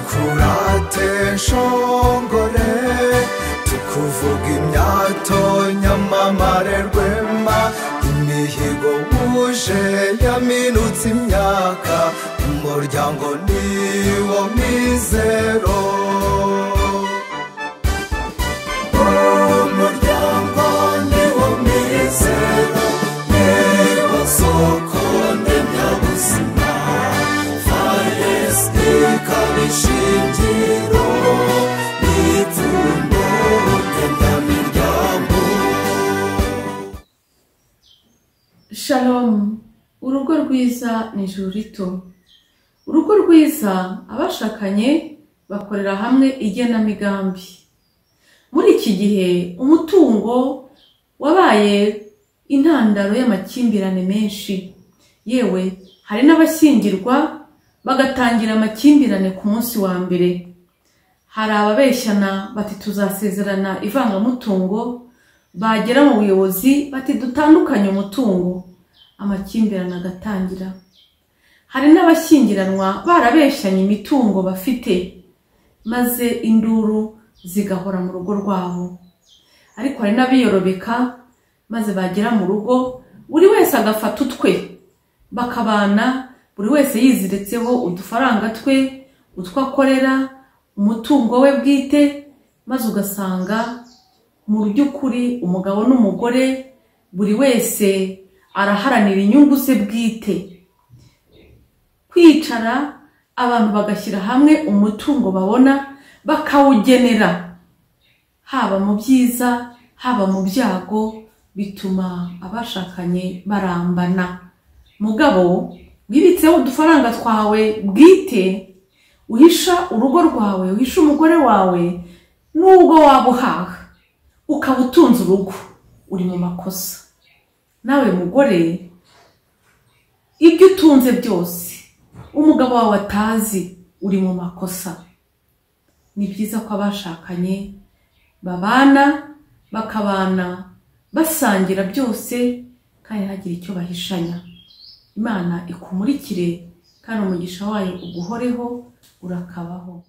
twadukurate nshongore tukuvuga imyato nyamamare rwema imihigo wuje yaminutse imyaka umuryango niwo mizero umuryango niwo mizero niwo soko ndemyabuzima faresite ikaba ishingiro n'ipfundo ndemyamiryango shalomu urugo rwiza ni ijuru rito urugo rwiza abashakanye bakorera hamwe igenamigambi muri iki gihe umutungo wabaye intandaro y'amakimbirane menshi yewe hari n'abashyingirwa bagatangira amakimbirane ku munsi wa mbere hari ababeshyana bati tuzasezerana ivangamutungo bagera mu buyobozi bati dutandukanye umutungo amakimbirane agatangira hari n'abashyingiranwa barabeshyanye imitungo bafite maze induru zigahora mu rugo rwabo ariko hari n'abiyorobeka maze bagera mu rugo buri wese agafata utwe bakabana buri wese yiziritseho udufaranga twe utwo akorera umutungo we bwite maze ugasanga mu by'ukuri umugabo n'umugore buri wese araharanira inyungu ze bwite kwicara abantu bagashyira hamwe umutungo babona bakawugenera haba mu byiza haba mu byago bituma abashakanye barambana mugabo wibitseho udufaranga twawe bwite uhisha urugo rwawe uhisha umugore wawe n'ubwo waba uhaha ukaba utunze urugo uri mu makosa nawe mugore ibyo utunze byose umugabo wawe atazi uri mu makosa ni byiza ko abashakanye babana bakabana basangira byose kandi ntagire icyo bahishanya imana ikumurikire kandi umugisha wayo uguhoreho urakabaho